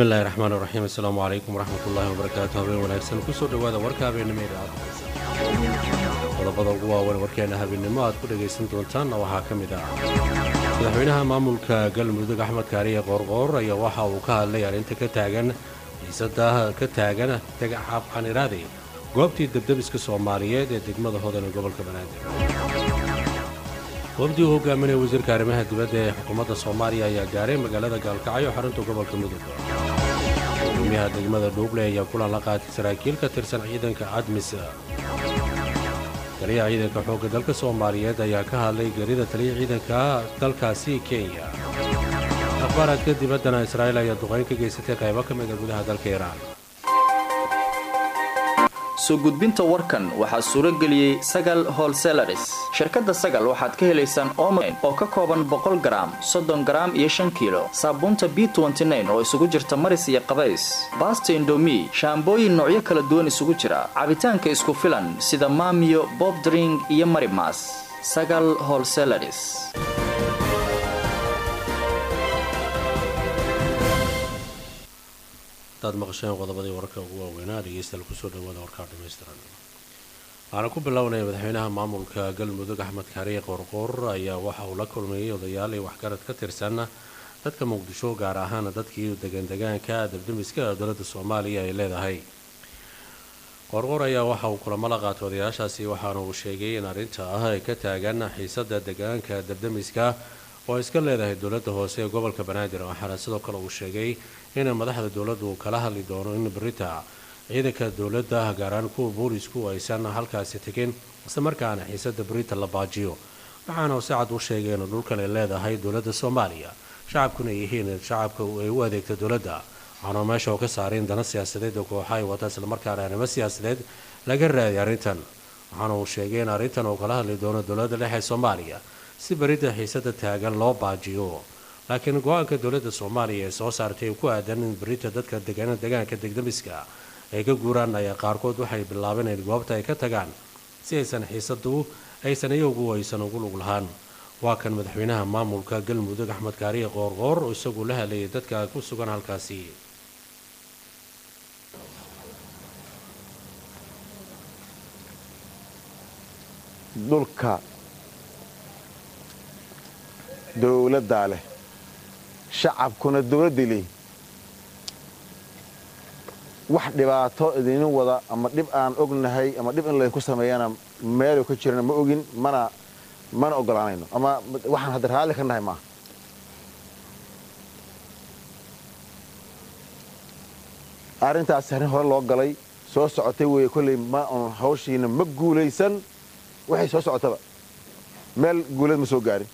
bismillahi raxmaan raxiim assalaamu calaykum waraxmatullaahi wabarakaatu habeen wanaagsan kusoo dhowaada warka habeennimo idaacadda qodobada ugu waawan warkeena habeennimo aad ku dhagaysan doontaanna waxaa ka mid ah madaxweynaha maamulka galmudug axmed kaariye qoorqoor ayaa waxa uu ka hadlay arrinta ka taagan xiisada ka taagan xaniraade goobtii debdebiska soomaaliyeed ee degmada hodan ee gobolka banaadir wafdii uu hogaaminaya wasiirka arrimaha dibadda ee xukuumadda soomaaliya ayaa gaaray magaalada gaalkacyo xarunta gobolka mudug gudoomiyaha degmada dhuuble ayaa kulan la qaatay saraakiil ka tirsan ciidanka admis taliyaha ciidanka xoogga dalka soomaaliyeed ayaa ka hadlay gerida taliya ciidanka dalkaasi kenya akhbaaraadka dibaddana israa'iil ayaa duqayn ka geysatay qaybo ka mida gudaha dalka iiraan soo gudbinta warkan waxaa suuro geliyey sagal holselaris shirkadda sagal waxaad ka helaysaan omen oo ka kooban boqol garaam soddon garaam iyo shan kiilo saabuunta b oo isugu jirta maris iyo qabays baasta indomi shaambooyin noocyo kala duwan isugu jira cabitaanka isku filan sida maamiyo bobdring iyo marimas sagal holselaris hadaad maqasheen qodobadii wararka ugu waaweynaa dhegeystayaal kusoo dhawaada warkaa dhamaystiran waxaana ku bilownaya madaxweynaha maamulka galmudug axmed kaariye qoorqoor ayaa waxa uu la kulmayay odayaal iyo waxgarad ka tirsan dadka muqdisho gaar ahaan dadkii degandegaanka dabdamiska dowladda soomaaliya ay leedahay qoorqoor ayaa waxa uu kulamo la qaatay odayaashaasi waxaana uu sheegay in arrinta ah ay ka taagan xiisada degaanka dabdamiska oo iska leedahay dowladda hoose ee gobolka banaadir waxaana sidoo kale uu sheegay in madaxda dowladdu uu kala hadli doono in berita ciidanka dowladda gaaraan kuwa boolisku aysan halkaasi tegin isla markaana xiisada berita la baajiyo waxaana uu si cad u sheegay in dhulkan ay leedahay dowladda soomaaliya shacabkuna yihiin shacabka ay u adeegta dowladda waxaana meesha oo ka saaray in dana siyaasadeed oo kooxa ay wata islamarkaana arrimo siyaasadeed laga raadiy arrintan waxaana uu sheegay in arrintan uu kala hadli doono dowladda dhexe ee soomaaliya si berida xiisada taagan loo baajiyo laakiin go-aanka dowladda soomaaliya ee soo saartay ku aadan in berita dadka degan degaanka degdamiska ay ka guuraan ayaa qaarkood waxay bilaabeen in goobta ay ka tagaan si aysan xiisadu aysan iyagu aysan ugu lug lahaan waa kan madaxweynaha maamulka galmudug axmed kaariye qoorqoor oo isagu la hadlayay dadka ku sugan halkaasi dhulka dowladdaa leh shacabkuna dowladday leeyihin wax dhibaato idinin wada ama dhib aan ognahay ama dhib in laydinku sameeyana meelu ka jirana ma ogin mana mana ogolaanayno ama waxaan hadda raalli ka nahay maaha arrintaasi arrin hore loo galay soo socotay weeye kolley ma un hawshiina ma guulaysan waxay soo socotaba meel guulad ma soo gaarin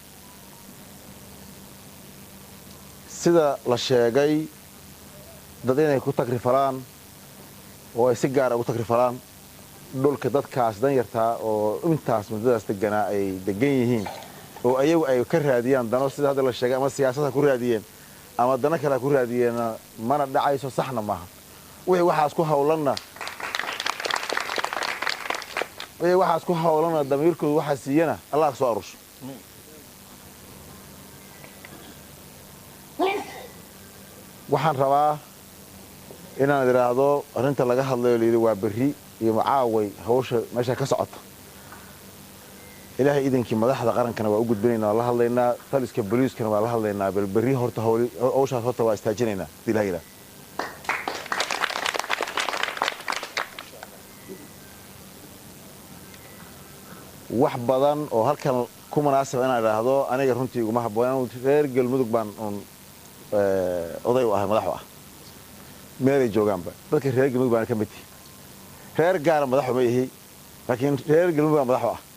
sida la sheegay dad inay ku tagrifalaan oo ay si gaara ugu tagrifalaan dhulka dadkaas danyartaa oo intaas muddadaas deganaa ay degan yihiin oo ayagu ay ka raadiyaan dano sida hadda la sheegay ama siyaasad ha ku raadiyeen ama dano kale ha ku raadiyeenna mana dhacayso saxna maaha wixii waxaas ku hawlanna wixii waxaas ku hawlanna damiirkoodu waxaa siiyana allah ka soo arusho waxaan rabaa inaan idhaahdo arrinta laga hadlayo layidhi waa berri iyo macaaway hawsha meesha ka socota ilaahay iidankii madaxda qarankana waa u gudbinaynaa waa la hadlaynaa taliska boliiskana waa la hadlaynaa bal berri horta hawshaas horta waa istaajinaynaa hadii ilaha yidhaha wax badan oo halkan ku munaasaba inaan idhaahdo aniga runtii iguma habboon reer galmudug baan un oday u ahay madax u ah meelay joogaanba dadka reer galmudug baana ka mid tihi reer gaara madaxu ma ihi laakiin reer galmudug baa madax u ah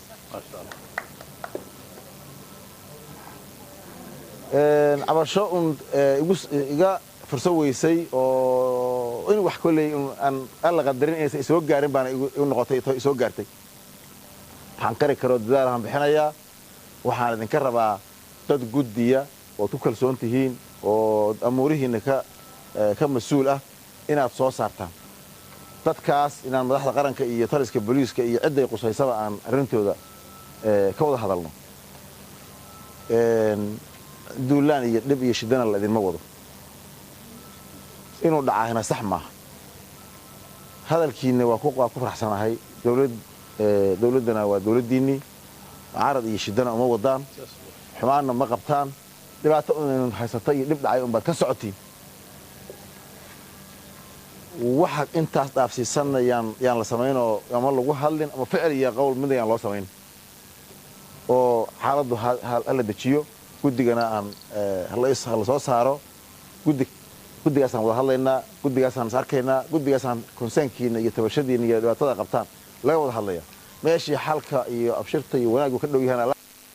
cabasho un iga furso weysay oo in wax kolley aan alla qadarin inaysan isoo gaarin baana igu noqotay isoo gaartay waxaan kari karoo dadaalaan bixinayaa waxaan idinka rabaa dad guddiya ood ku kalsoon tihiin oo amuurihiinna ka mas-uul ah inaad soo saartaan dadkaas inaan madaxda qaranka iyo taliska boliiska iyo cidday qusaysaba aan arrintooda ka wada hadalno duulaan iyo dhib iyo shidana la idinma wado inuu dhacaahina sax maaha hadalkiinna waa ku faraxsanahay dowladdana waa dowladdiinnii carad iyo shidana uma wadaan xumaanna ma qabtaan dhibaato un haysata iyo dhib dhacay unbaad ka socotiin waxa intaas dhaafsiisanna yaan yaan la samaynoo ama lagu hadlin ama ficil iyo qowl mid ayaan loo samayn oo xaaladdu hala dejiyo guddigana aan hala soo saaro guddi guddigaasaan wada hadlaynaa guddigaasaan is arkaynaa guddigaasaan konsaankiina iyo tabashadiina iyo dhibaatada qabtaan laga wada hadlaya meeshii xalka iyo abshirta iyo wanaaggu ka dhow yahaan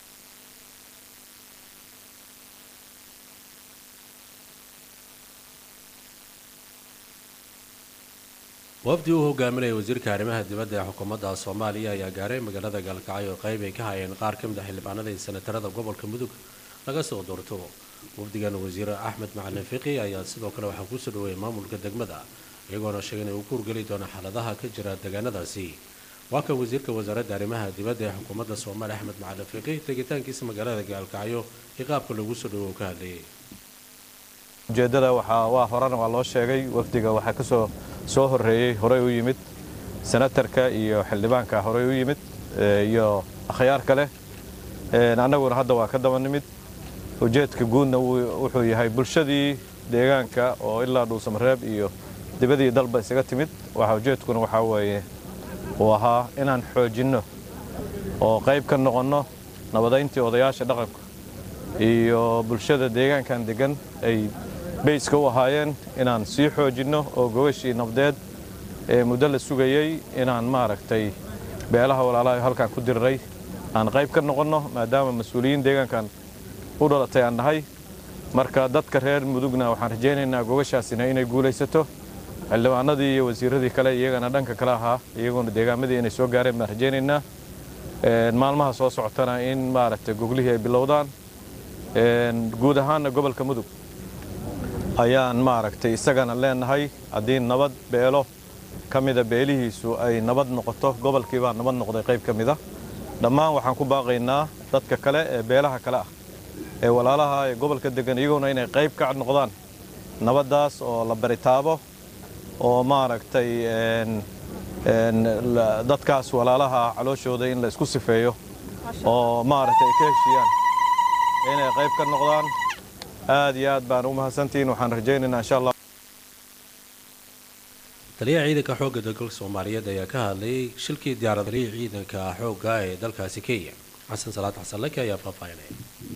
wafdi uu hogaaminaya wasiirka arrimaha dibadda ee xukuumadda soomaaliya ayaa gaaray magaalada gaalkacyo oo qayb ay ka hayeen qaar ka mid a xildhibaanada iyo senatarada gobolka mudug laga soo doorto wafdigan wasiir axmed macalin fiqi ayaa sidoo kale waxaa kusoo dhaweeyay maamulka degmada iyagoona sheegay inay uu ku horgeli doono xaaladaha ka jira deegaanadaasi waa kan wasiirka wasaaradda arrimaha dibadda ee xukuumadda soomaaliya axmed macalin fiqi tegitaankiisa magaalada gaalkacyo iyo qaabka lagu soo dhawo uu ka hadlayay ujeeddada waxaa waa horena waa loo sheegay wafdiga waxaa ka soo soo horreeyey horey u yimid senatarka iyo xildhibaanka horey u yimid iyo akhyaar kale annaguna hadda waa ka daba nimid ujeedka guudna wuxuu yahay bulshadii deegaanka oo ilaa dhuusamareeb iyo dibadii dalba isaga timid waxa ujeedkuna waxaa weeye uu ahaa inaan xoojinno oo qayb ka noqonno nabadayntii odayaasha dhaqanka iyo bulshada deegaankan deggan ay bayska u ahaayeen inaan sii xoojinno oo gogashii nabdeed ee muddo la sugayey inaan maaragtay beelaha walaalaha halkaan ku diriray aan qayb ka noqonno maadaama mas-uuliyiin deegaankan u dhalatay aan nahay marka dadka reer mudugna waxaan rajaynaynaa gogashaasina inay guulaysato xildhibaanadii iyo wasiiradii kale iyagana dhanka kale ahaa iyaguna deegaamadii inay soo gaareen baan rajaynaynaa maalmaha soo socotana in maaragtay goglihii ay bilowdaan guud ahaanna gobolka mudug ayaan maaragtay isagana leenahay haddii nabad beelo ka mida beelihiisu ay nabad noqoto gobolkii baa nabad noqday qayb ka mida dhammaan waxaan ku baaqaynaa dadka kale ee beelaha kale ah ee walaalaha ee gobolka degan iyaguna inay qayb ka noqdaan nabaddaas oo la baritaabo oo maaragtay dadkaas walaalaha calooshooda in la isku sifeeyo oo maaragtay ay ka heshiiyaan inay qayb ka noqdaan aad iyo aad baan u mahadsantihiin waxaan rajaynaynaa insha allah taliyaha ciidanka xoogga dalka soomaaliyeed ayaa ka hadlayay shilkii diyaaradarii ciidanka xoogga ee dalkaasi kenya xasan salaad xasan laki ayaa faahfaahinaya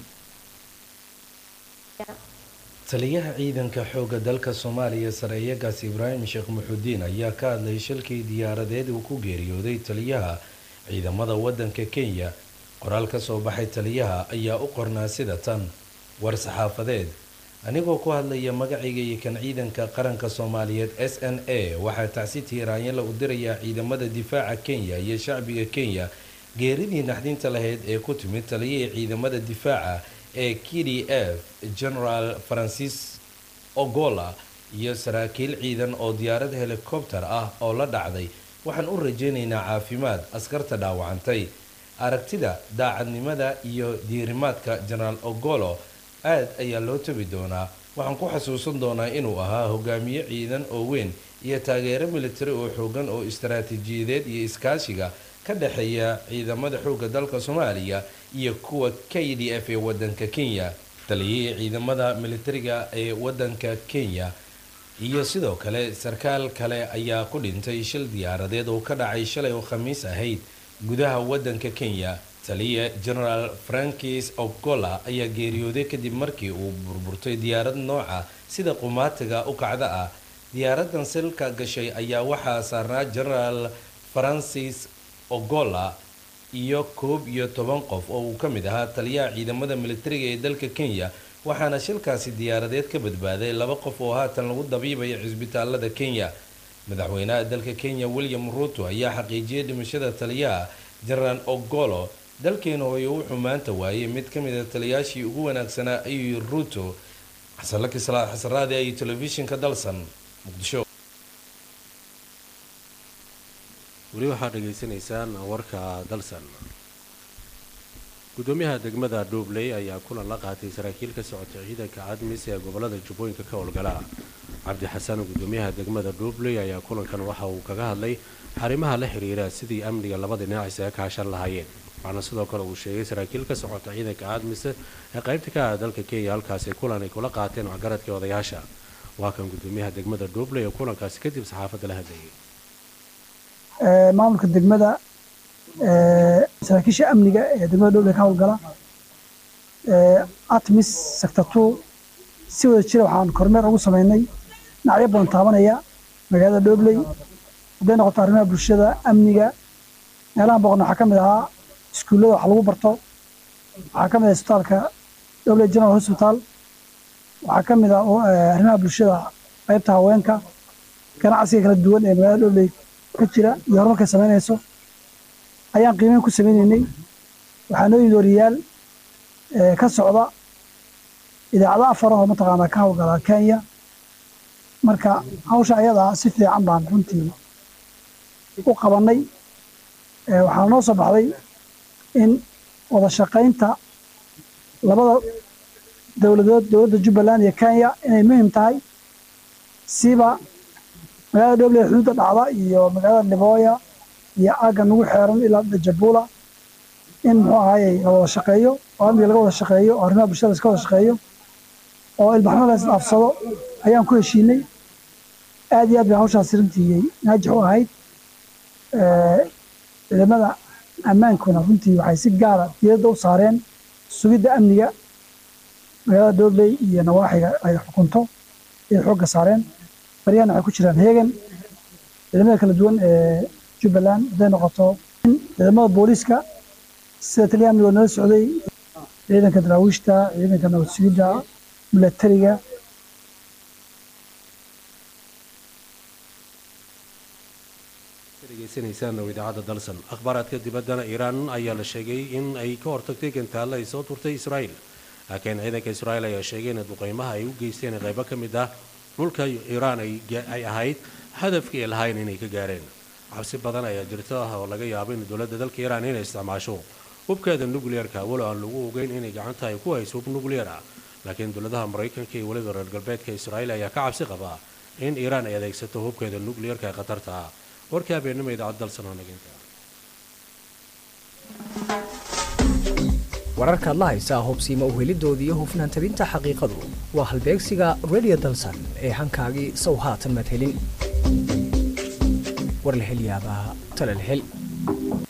taliyaha ciidanka xoogga dalka soomaaliya sareeyagaas ibraahim sheekh muxudiin ayaa ka hadlayay shilkii diyaaradeed uu ku geeriyooday taliyaha ciidamada wadanka kenya qoraal ka soo baxay taliyaha ayaa u qornaa sida tan war saxaafadeed anigoo ku hadlaya magacayga iyo kan ciidanka qaranka soomaaliyeed s n a waxaa tacsi tiiraanyala u dirayaa ciidamada difaaca kenya iyo shacbiga kenya geeridii naxdinta lahayd ee ku timid taliyihii ciidamada difaaca ee k d f generaal francis ogola iyo saraakiil ciidan oo diyaarad helikobter ah oo la dhacday waxaan u rajaynaynaa caafimaad askarta dhaawacantay aragtida daacadnimada iyo diirimaadka generaal ogolo aad ayaa loo tabi doonaa waxaan ku xasuusan doonaa inuu ahaa hogaamiye ciidan oo weyn iyo taageero militari oo xoogan oo istaraatiijiyadeed iyo iskaashiga ka dhexeeya ciidamada xoogga dalka soomaaliya iyo kuwa k d f ee wadanka kenya taliyihii ciidamada militariga ee wadanka kenya iyo sidoo kale sarkaal kale ayaa ku dhintay shil diyaaradeed oo ka dhacay shalay oo khamiis ahayd gudaha wadanka kenya taliya generaal frankis ogola ayaa geeriyooday kadib markii uu burburtay diyaarad nooca sida qumaatiga u kacda ah diyaaradan silka gashay ayaa waxaa saarnaa generaal francis ogola iyo koob iyo toban qof oo uu ka mid ahaa taliyaha ciidamada militariga ee dalka kenya waxaana shilkaasi diyaaradeed ka badbaaday laba qof oo haatan lagu dabiibaya cisbitaalada kenya madaxweynaha dalka kenya william ruuto ayaa xaqiijiyay dhimashada taliyaha generaal ogolo dalkeena hooye wuxuu maanta waayay mid ka mid a taliyaashii ugu wanaagsanaa ayuu yiri ruuto xasanlaki salaad xasaraadi iyo telefishinka dalsan muqdisho weli waxaad dhegaysanaysaan warka dalsan gudoomiyaha degmada dhuubley ayaa kulan la qaatay saraakiil ka socotay ciidanka cadmis ee gobolada jubbooyinka ka howlgala cabdi xasan gudoomiyaha degmada dhuubley ayaa kulankan waxa uu kaga hadlay xarimaha la xiriira sidii amniga labada dhinac isaga kaashan lahaayeen waxaana sidoo kale uu sheegay saraakiil ka socota ciidanka cadmis ee qaybta ka ah dalka kenya halkaasi kulan ay kula qaateen waxgaradkii odayaasha waa kan gudoomiyaha degmada dhuubley ee kulankaasi kadib saxaafadda la hadlayay maamulka degmada saraakiisha amniga ee degmada dhobley ka howlgala atmis sector two si wada jira waxaan kormeer ugu sameynay dhinacyo badan taabanaya magaalada dhobley hadday noqoto arrimaha bulshada amniga meelahan boqon waxaa ka mid ahaa iskuullada wax lagu barto waxaa ka mid ah isbitaalka dhobley general hospital waxaa ka mid ah arrimaha bulshada qaybta haweenka ganacsiga kala duwan ee magaalada dhobley ka jira iyo horumarkay samaynayso ayaan qiimeyn ku sameynaynay waxaa noo yimid wariyaal ka socda idaacado afar oo mataqaanaa ka howlgala kenya marka hawsha ayadaa si fiican baan runtii u qabannay waxaa noo soo baxday in wada shaqaynta labada dowladood dowladda jubbaland iyo kenya inay muhim tahay siba magaalada dhobley xuduudda dhacda iyo magaalada libooya iyo aagga nagu xeeran ilaa dajabula in muxuu ahaayey la wada shaqeeyo oo amniga laga wada shaqeeyo oo arrimaha bulshada iska wada shaqeeyo oo ilbaxnimo la isdhaafsado ayaan ku heshiinay aad iyo aad bay hawshaasi runtii naajix u ahayd ciidamada ammaankuna runtii waxay si gaara diyadda u saareen sugidda amniga magaalada dhobley iyo nawaaxiga ay xukunto ayay xoogga saareen baryahana waxay ku jiraan heegan ciidamada kala duwan ee jubbaland hadday noqoto ciidamada booliiska sida taliya amniga nala socday ciidanka daraawiishta ciidanka nabad sugidda milatariga degeysanaysaan oo idaacadda dalsan akhbaaraadka dibaddana iiraan ayaa la sheegay in ay ka hortagtay gantaalla ay soo turtay israa'iil laakiin ciidanka israa'iil ayaa sheegay in duqeymaha ay u geysteen qaybo ka mid ah dhulka iiraan ay ahayd hadafkii ay lahayn inay ka gaareen cabsi badan ayaa jirta oo laga yaabo in dowladda dalka iiraan inay isticmaasho hubkeeda nukliyeerka walow aan lagu ogeyn inay gacanta ay ku hayso hub nukliyeer ah laakiin dowladaha maraykanka iyo weliba reer galbeedka israa'iil ayaa ka cabsi qabaa in iiraan ay adeegsato hubkeeda nukliyeerka ee khatarta ah warkii habeenimo idaacad dalsan oo naginta wararkaad la haysaa hubsiima uhelidoodii iyo hufnaan tabinta xaqiiqadu waa halbeegsiga radio dalsan ee hankaagii sow haatan madhelin warlahelyaabaha talalhel